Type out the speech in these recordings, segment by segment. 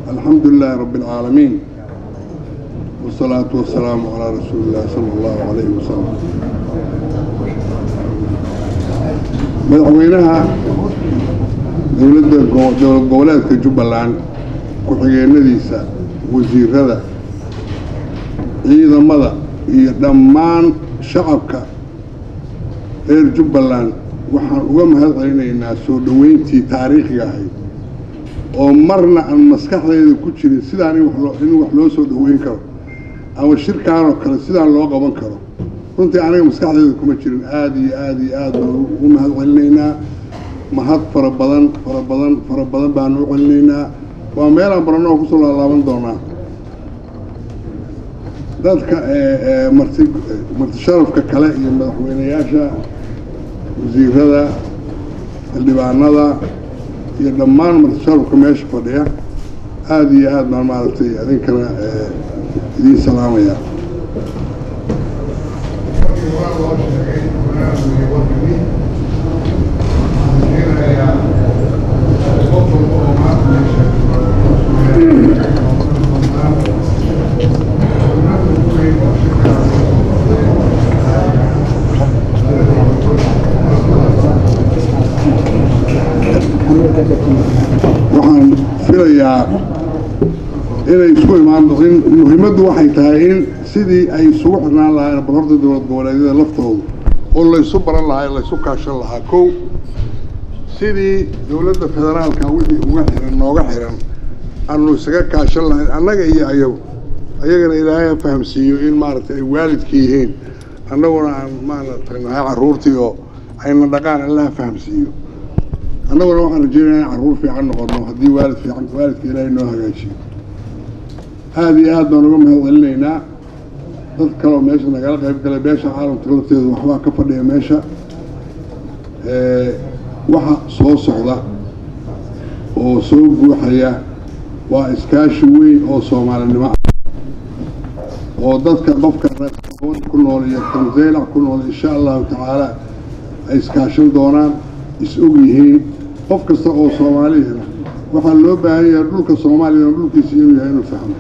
الحمد لله رب العالمين والصلاة والسلام على رسول الله صلى الله عليه وسلم madaxweynaha dowladda dowlad goboleedka jubbaland ku-xigeenadiisa wasiirada ciidamada iyo dhammaan shacabka reer jubbaland waxaan uga mahad celinaynaa soo dhoweyntii taariikhiga ahayd oo marna aan maskaxdayda ku jirin sidaan in wax loo soo dhoweyn karo ama shirkaanoo kale sidaan loo qaban karo runtii aniga maskaxdayda kuma jirin aada iyo aada iyo aad baan ugu mahad celinaynaa mahad fara badan fara badan fara badan baan u celinaynaa waa meelaan baranno oo kusoo laalaaban doonaa dadka marti marti sharafka kale iyo madaxweyneyaasha wasiirada xildhibaanada iyo dhammaan marti sharafka meesha fadhiya aada iyo aad baan maaragtay idinkana idiin salaamaya waxaan filayaa inay isku imaan in muhiimaddu waxay tahay in sidii ay isugu xirnaan lahaayeen barorta dowlad goboleedyada laftooda oo laysu baran lahaa laysu kaashan lahaa kow sidii dowladda federaalka wixii uga xiran nooga xiran aanu isaga kaashan lahayn annaga iyo ayagu ayagana ilaahay ha fahamsiiyo in maaragtay ay waalidka yihiin annaguna aan maaragtay nahay carruurtii oo ayna dhaqaan alla ha fahamsiiyo annaguna waxaan rajeynaya in carruur fiican noqono haddii waalid fiican waalidka ilaahay noo hagaajiyo aada iyo aad baan uga mahad celinaynaa dad kaleoo meesha nagala qayb galay beesha caalamka lafteedu waxbaa ka fadhiya meesha waxa soo socda oo soo guuxaya waa iskaashi weyn oo soomaalinimo ah oo dadka qofka reerkoon ku nool iyo tanzeylac ku nool insha allahu tacaala ay iskaashan doonaan is-og yihiin qof kasta oo soomaaliyana waxaa loo baahan yahay dhulka soomaaliya dhulkiisa inuu yahay inuu fahmo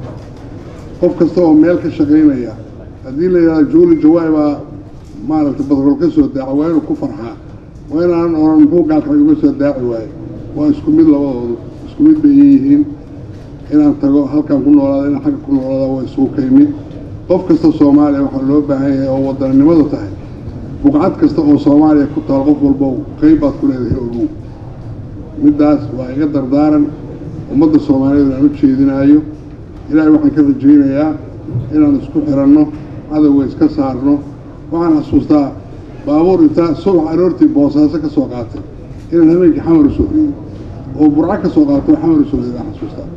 qof kasta oo meel ka shaqaynaya haddii la yidhahdo juuli jawaay baa maaragtay badrol ka soo daaca waa inuu ku farxaa waa inaan oran muxuu gaalkay uga soo daaci waaye waa isku mid labadoodu isku mid bay yihiin inaan tago halkaan ku noolaada inaan xagga ku noolaada waa isugu kay mid qof kasta soomaaliya waxaa loo baahan yahay oo wadanimada tahay buqcad kasta oo soomaaliya ku taal qof walbo qayb baad ku leedahay ogow middaas waa iga dardaaran ummadda soomaaliyeed aan u jeedinaayo ilaahay waxaan ka rajaynayaa inaan isku xiranno cadowga iska saarno waxaan xasuustaa baabuur intaa subax aroortii boosaaso ka soo qaatay inaan habeenkii xamar usoo horiyey oo burco ka soo qaato oo xamar usoo horiyey baan xasuustaa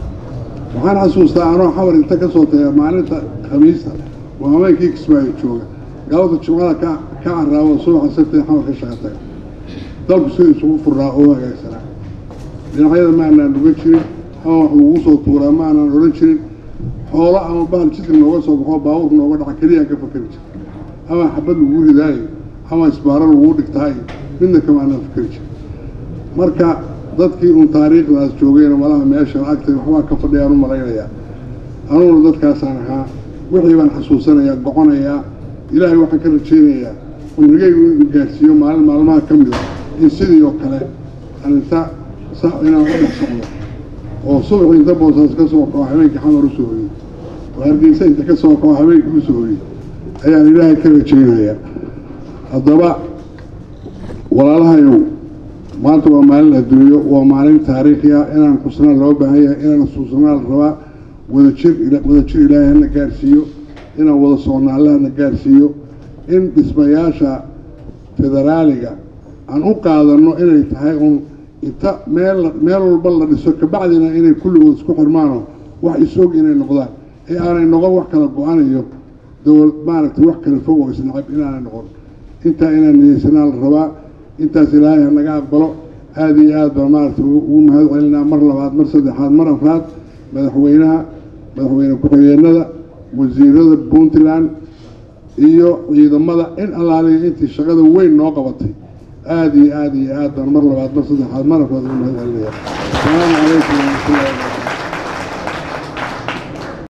waxaan xasuustaa anoo xamar inta ka soo taga maalinta khamiista oo habeenkii kismaayo jooga galabta jimcada ka ka caraabo subaxa sabtida xamar ka shaqa taga dalku sida isugu furnaa oo hagaagsanaa dhinacyada ma aanaan dhugan jirin ama wax lagu soo tuuraa ma aanaan odhan jirin xoolo ama bahal jidka nooga soo baxo baabuur nooga dhaca keliyaan ka fakeri jir ama xabad lagu ridaayo ama isbaaro laguu dhigtaayo midna kama aanaan fakeri jir marka dadkii uun taariikhdaas joogayna malaha meeshan agtay waxbaa ka fadhiyaan u malaynayaa anuguna dadkaasaan ahaa wixii baan xasuusanayaa goconayaa ilaahay waxaan ka rajaynayaa cumrigaygu inuu gaarsiiyo maalin maalmaha ka mida in sidii oo kale aan inta sa inaan u dhex socdo oo subaxii inta boosaas ka soo kaco habeenkii xamar u soo hoyey oo hargeysa inta ka soo kaco habeenkii u soo hoyey ayaan ilaahay ka rajaynayaa haddaba walaalahayow maanta waa maalin adduunyo waa maalin taariikhi ah inaan xusnaan loo baahan yahay inaan xusuusnaa la rabaa wadajir wadajir ilaahay hana gaarsiiyo inaan wada socno alla hana gaarsiiyo in dhismayaasha federaaliga aan u qaadanno inay tahay un inta meel meel walba la dhiso kabacdina inay kulligood isku xirmaanoo wax is-og inay noqdaan ee aanay noqon wax kala go-anayo dowlad maaragtay wax kala fog oo isnacab inaanay noqon intaa inaan niyeysanaa la rabaa intaas ilaahay ha naga aqbalo aada iyo aad baa maaragtay ugu mahad celinaa mar labaad mar saddexaad mar afraad madaxweynaha madaxweyne ku-xigeenada wasiirada puntland iyo ciidamada in allaaliya intii shaqada weyn noo qabatay aada iyo aada iyo aad baan mar labaad mar saddexaad mar afraad ugu mahad celinaya asalaamu calaykum waraxmatullahi wabarakatu